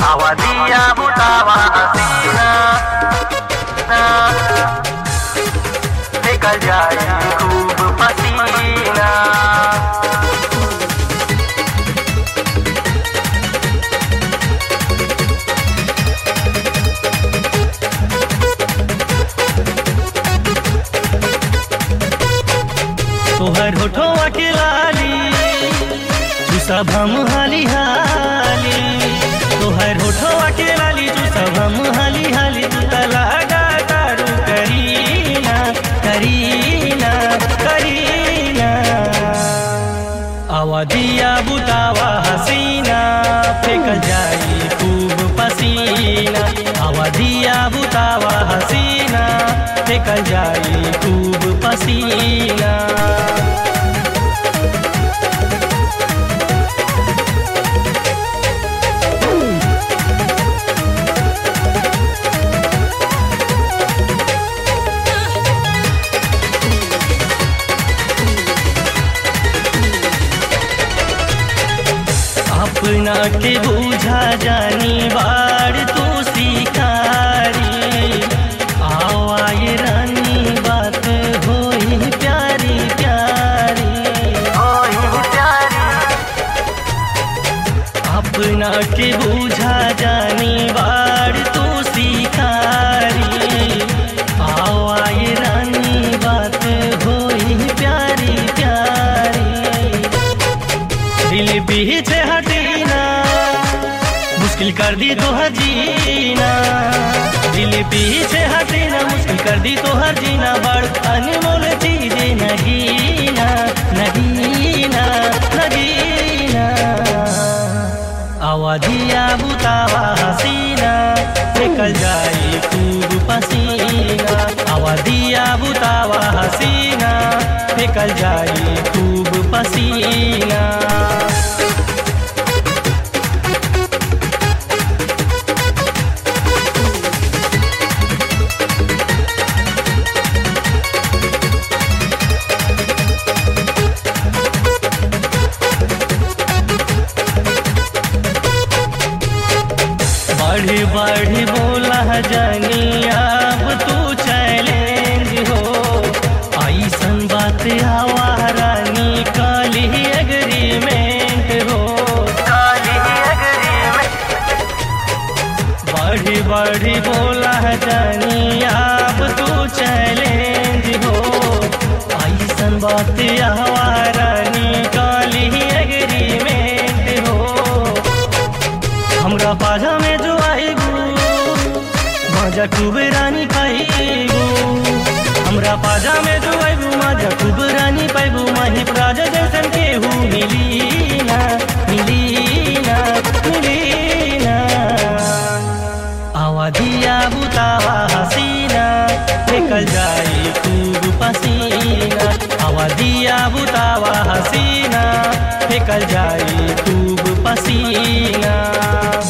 आवादिया बुतावा हसीना ना निकल जाए खूब पसीना तोहर होठवा के लाली तू सब हम हाली हाली तोहर होठवा के लाली तू सब हम हाली हाली तू त लगा तारू करीना करीना करीना आवादिया बुतावा हसीना फेंकल जाई खूब पसीना आवादिया बुतावा हसीना फेंकल जाई खूब पसीना अपना के बूझा जानी बाड़ तू सिखारी आवाए रानी बात होई प्यारी प्यारी ओही प्यारी अपना के बूझा जानी बाड़ तू सिखारी आवाए रानी बात होई प्यारी प्यारी दिल पीछे हटीना मुश्किल कर दी तो हर जीना दिल पीछे हटीना मुश्किल कर दी तो हर जीना बड़ अनमोल चीज नगीना नगीना नगीना आवाजिया बुतावा हसीना निकल जाई खूब पसीना आवाजिया बुतावा हसीना निकल जाई खूब पसीना बढ़ी बढ़ी बोला जानी अब तू चैलेंज हो ऐसन बात हवा रानी काली एग्रीमेंट हो काली एग्रीमेंट बढ़ी बढ़ी बोला जानी अब तू चैलेंज हो ऐसन बात हवा रानी काली एग्रीमेंट हो हमरा पाजा में जो आईबू मजा खूब रानी पाईबू हमरा पाजा में जो आईबू मजा खूब रानी पाईबू माही राजा जैसन केहू मिली ना मिली ना मिली ना आवादिया बुतावा हसीना निकल जाई खूब पसीना आवादिया बुतावा हसीना निकल जाई खूब पसीना